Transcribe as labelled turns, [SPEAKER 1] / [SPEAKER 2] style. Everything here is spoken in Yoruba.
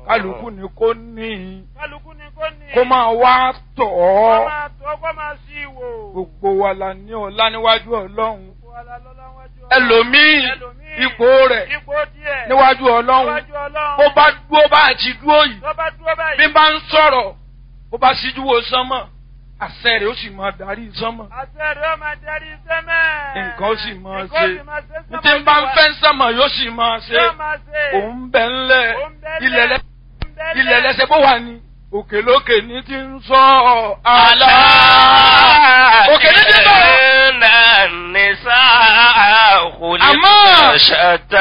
[SPEAKER 1] kálukú ni kò ní
[SPEAKER 2] kálukú ni kò ní.
[SPEAKER 1] kó máa wá tọ̀
[SPEAKER 2] kó
[SPEAKER 1] ọ́
[SPEAKER 2] máa tó kó máa sí ìwò.
[SPEAKER 1] gbogbo wa la ní ọlá níwájú ọlọ́run
[SPEAKER 2] Gbogbo wa la lọ́lá wájú Ọlọ́run.
[SPEAKER 1] ẹlòmíì
[SPEAKER 2] Ẹlòmíì,
[SPEAKER 1] ipò rẹ̀
[SPEAKER 2] ipò díẹ̀
[SPEAKER 1] níwájú ọlọ́run
[SPEAKER 2] níwájú Ọlọ́run.
[SPEAKER 1] bó bá dúró bá àti dúró yìí
[SPEAKER 2] tó bá dúró báyìí.
[SPEAKER 1] bí bá ń sọ̀rọ̀ bó bá síjú wo sánmọ̀ àṣẹ rẹ̀ ó sì máa darí sánmọ̀
[SPEAKER 2] àṣẹ rẹ̀ ó máa darí sẹ́mẹ̀.
[SPEAKER 1] nǹkan ó sì máa
[SPEAKER 2] Nǹkan ó
[SPEAKER 1] ṣe
[SPEAKER 2] sì máa ṣe
[SPEAKER 1] ní tí ń bá ń fẹ́ sánmọ̀ yóò sì máa ṣe
[SPEAKER 2] Yóò máa ṣe.
[SPEAKER 1] òun bẹ̀ ńlẹ̀
[SPEAKER 2] Òun bẹ
[SPEAKER 1] ilẹ̀
[SPEAKER 2] lẹ̀.
[SPEAKER 1] lẹ́
[SPEAKER 2] Òun bẹ lẹ̀.
[SPEAKER 1] ilẹ̀ lẹ́sẹ̀ bó wà ní òkè lókè ní ti ń sọ àlá òkè ní ti ń sọ̀rọ̀
[SPEAKER 3] Inna nisa khuliqna
[SPEAKER 1] Àmọ́-
[SPEAKER 3] shatta.